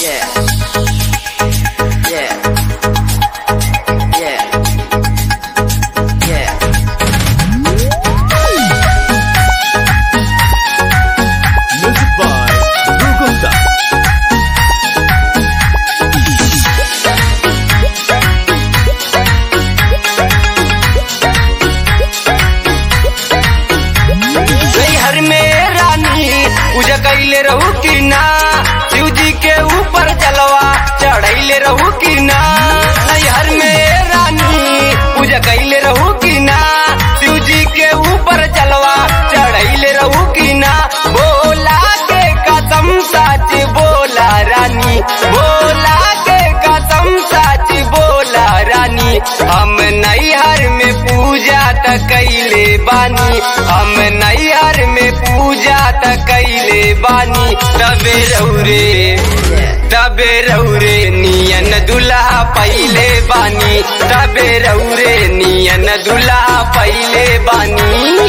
Yeah. Yeah. Yeah. Yeah. Music by Gurgunda. हर में रानी पूजा कैले रहू की ना शिव जी के ऊपर जलवा चढ़ैले रहू की ना हर में रानी पूजा कैले रहू की ना शिव जी के ऊपर जलवा चढ़ैले रहू की ना बोला के कसम सच बोला रानी बोला के कसम सच बोला रानी हम नैहर में पूजा त कैले बानी हम नैहर में पूजा त कैले बानी तबे रौरे तबे रौरे नियन दुल्हा पहिले बानी तबे रौरे नियन दुल्हा पहिले बानी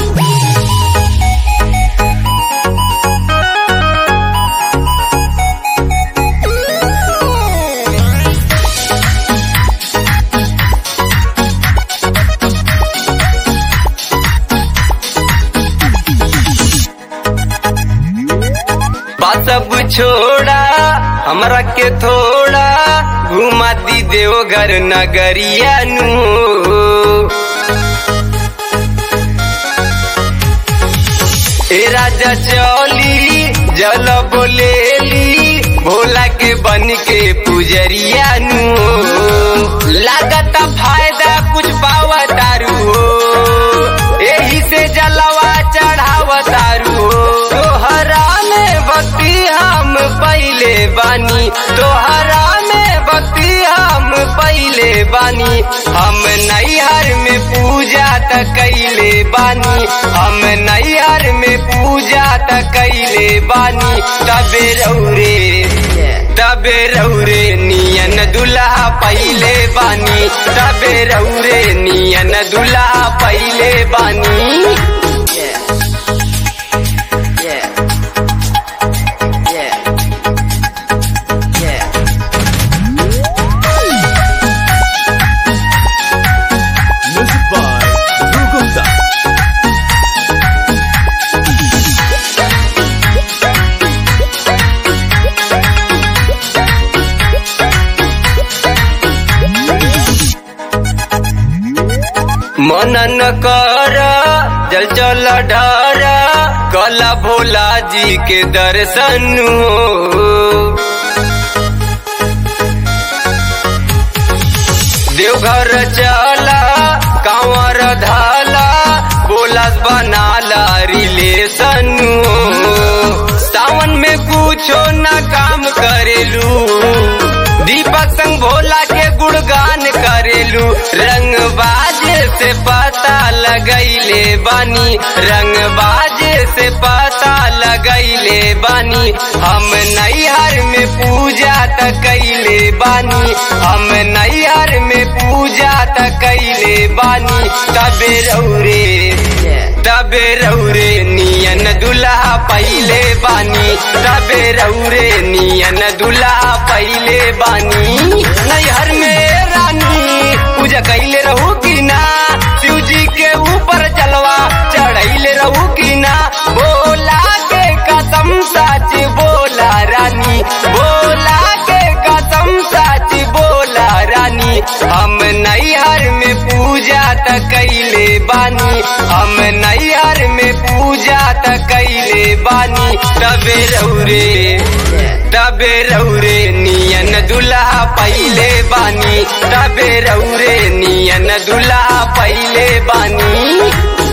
बात सब छोड़ा हमरा के थोड़ा घुमा दी देवघर नगरिया नु ए राजा चौली जल बोलेली भोला के बन के पुजरिया नु लागत फायदा कुछ पावा दारू हो एही से जलवा चढ़ावा दारू हो तोहरा में भक्ति हम पहले बानी तोहरा में भक्ति हम पहले बानी हम नैहर में पूजा त कैले बानी हम नैहर में पूजा त कैले बानी तबे रौरे तबे रौरे नियन दुल्हा पहले बानी तबे रौरे नियन दुल्हा पहले बानी Yeah. Yeah. Yeah. Yeah. Music by Gurgunda. मनन कर जल चल डर कला भोला जी के दर्शन हो देवघर चला कांवर धाला बोलस बनाला रिलेशन हो सावन में कुछो न काम करेलू दीपक संग भोला के गुणगान करेलू रंग बाजे से पता लगैले बानी रंग बाजे से पता लगैले बानी हम नैहर में पूजा त कैले बानी हम नैहर में पूजा त कैले बानी तबे रौरे तबे रौरे नियन दुल्हा पहले बानी तबे रौरे नियन दुल्हा पहले बानी नैहर में रानी पूजा कैले रहू की ना शिव जी के ऊपर जलवा चढ़ैले रहू की ना बोला के कसम सच बोला रानी बोला के कसम सच बोला रानी हम नैहर में पूजा त कैले बानी हम नैहर में पूजा त कैले बानी तबे रौरे तबे रौरे नियन दुल्हा पहले बानी तबे रौरे नियन दुल्हा पहले बानी